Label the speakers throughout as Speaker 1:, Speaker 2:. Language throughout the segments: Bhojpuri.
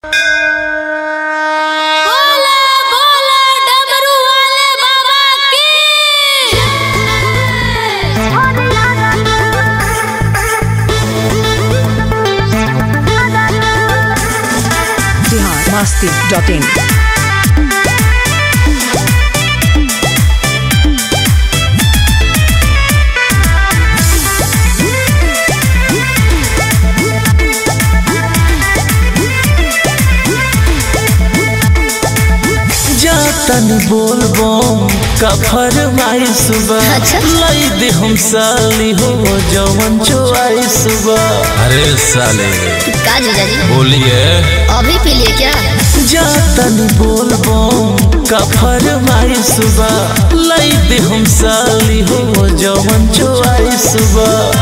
Speaker 1: बोला बोला डमरू वाले बाबा की
Speaker 2: बिहार मस्ती डॉट इन
Speaker 3: जातन बोलबो का फरमाई सुबह
Speaker 1: अच्छा।
Speaker 3: लाई दे हम साली हो जवन चुआई सुबह अरे साले
Speaker 1: का जीजा जी
Speaker 3: बोलिए
Speaker 1: अभी पी लिए क्या
Speaker 3: जातन बोलबो का फरमाई सुबह लाई दे हम साली हो जवन चुआई सुबह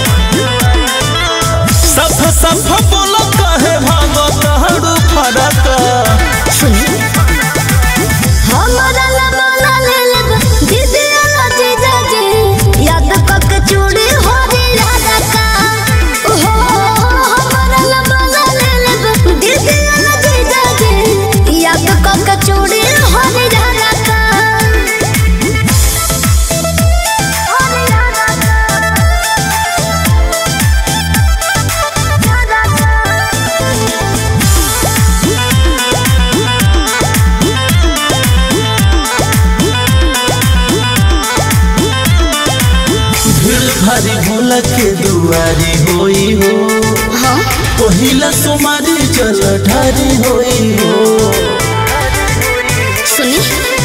Speaker 3: सफ सफ बोलो कहे भागो तहड़ू फरक
Speaker 1: सुनी हमारा लबाला ले ले दीदी वाला जीजा जी याद कक चूड़ी हो रे राधा का ओहो हमारा लबाला ले ले दीदी वाला जीजा जी याद कक चूड़ी हो रे राधा का हो रे राधा
Speaker 3: भीड़ भारी भोला के दुआरी होई हो
Speaker 1: हाँ
Speaker 3: पहिला सोमारी जल ढारी होई हो
Speaker 1: सुनी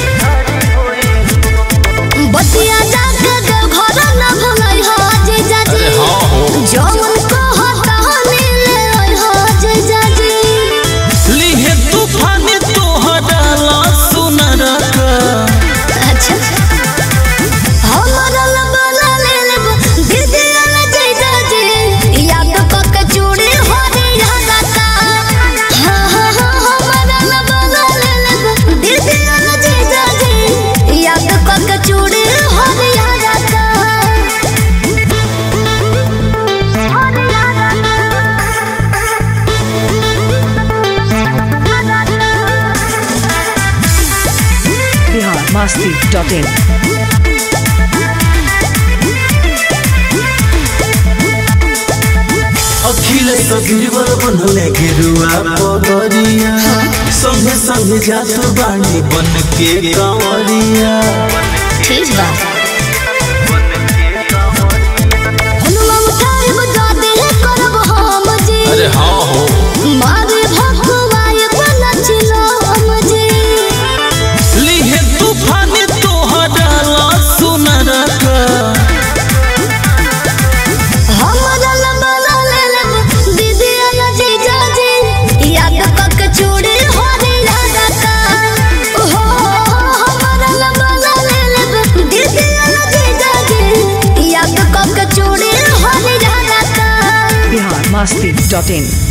Speaker 1: बतिया जाके देव घर न भुलई हो जीजा जी जौन को हटाने ले आई हो जीजा जी
Speaker 3: लिहे तूफान तोहरा सुनर का
Speaker 1: अच्छा हमारा लबाला ले ले दीदी वाला जीजा जी याद पक चूड़ी हो रे यादा का हाँ हाँ हाँ हमारा लबाला ले ले दीदी वाला जीजा जी याद पक चूड़ी हो रे यादा का हो रे यादा
Speaker 2: बिहार मस्ती डॉट इन
Speaker 3: अखिल सबीर बनले गिरुआ पगरिया संगे संगे जात बाणी बन के कांवरिया
Speaker 1: ठीक बा हनुमान उठाए बजा दे करब हम जी
Speaker 3: अरे हाँ हो
Speaker 1: मारे भगवाए बना चिलो हम जी
Speaker 3: लिहे तूफान तोहरा सुनर का
Speaker 1: हमारा लबाला ले ले दीदी आया जीजा जी याद पक चूड़ी हो रे राधा का ओहो हमारा लबाला ले ले दीदी आया जीजा जी याद पक चूड़ी हो रे राधा का
Speaker 2: बिहार मस्ती डॉट इन